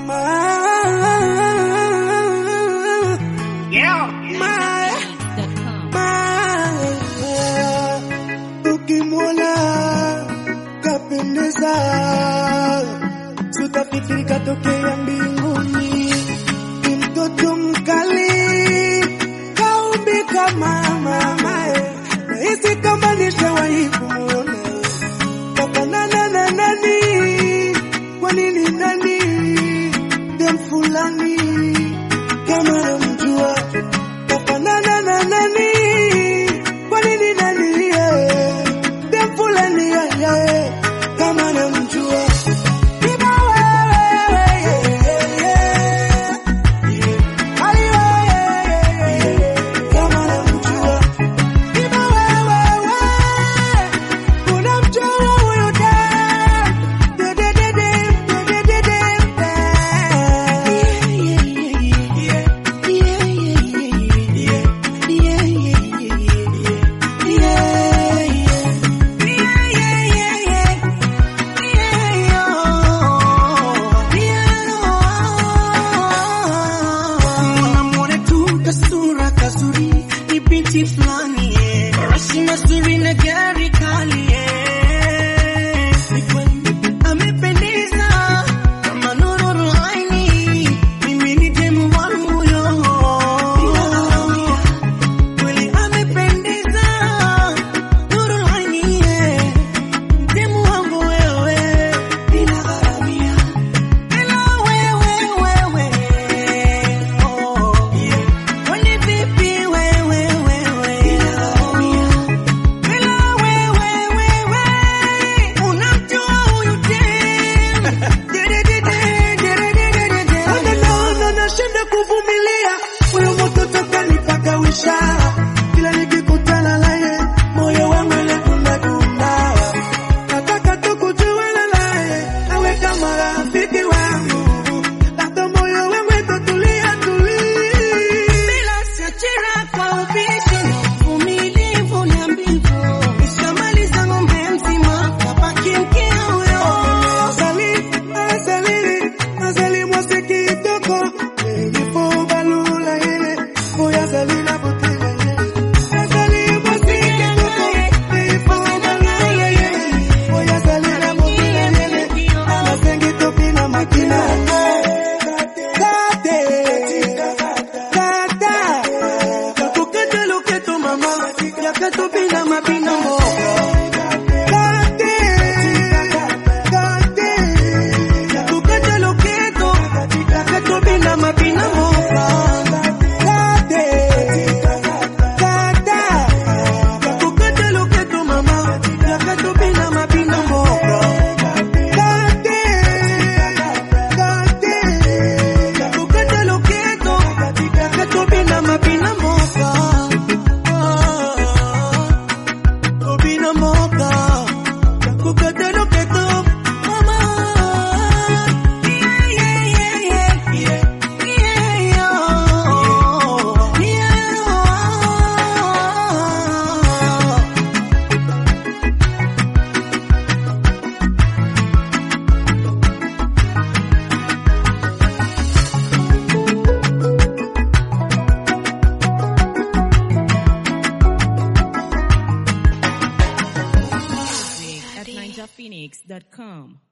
Ukimwona kapendeza, tutafikiri katokea mbinguni. Ni mtoto mkali, kaumbika mama mae, nahisi kama nishawahi kumwona. Kafanana na nani? Kwa nini nani? Dem fulani kama namjua, kafanana na nani? Kwa nini nani? yeah. Dem fulani yeah, yeah, kama namjua Iba wewe, yeah, yeah. Ai, wewe, kama namjua Iba wewe, unamjua huyu dem. De, de, de, dem, de, de, de, dem, Namwona tu kasura kazuri, ni binti fulani eh. Rasi mazuri na gari kali eh. Ni kweli amependeza kama nuru aini, mimi ni demu wangu yo. Kweli amependeza nuru aini eh. Demu wangu wewe, bila gharamia Ila wewe wewe oh yeah Kwani vipi wewe wewe Ila wewe wewe unamjua huyu dem Naona nashinda kuvumilia, huyo mtoto kanipagawisha. Kila nikikutana naye moyo wangu unadunda. Nataka tu kujuana naye, awe kama rafiki wangu, labda moyo wangu utatulia tulia. Bila siachira kwa ubishi uvumilivu na mbivu Nishamaliza ng'ombe mzima kabaki mkia huyo Azali, azali, azali mwasi kitoko, nilipo balula yeye, moya azali na butila yeye. Azali mwasi kitoko, nilipo balula yeye, moya azali na butila yeye. Amasengi topi na makina. Kate, kata, Kakukete loketo mama Yakato bina mabina mboga kate, kate. Kakukete loketo Yakato bina mabina mboga Kakukete loketo mama Yakato bina mabina mboga Kakukete loketo Yakato bina mabina mboga Obina mboga Kakukete loketo mama Yeah yeah yeah yeah yeah yeah yeah at ninjaphoenix.com.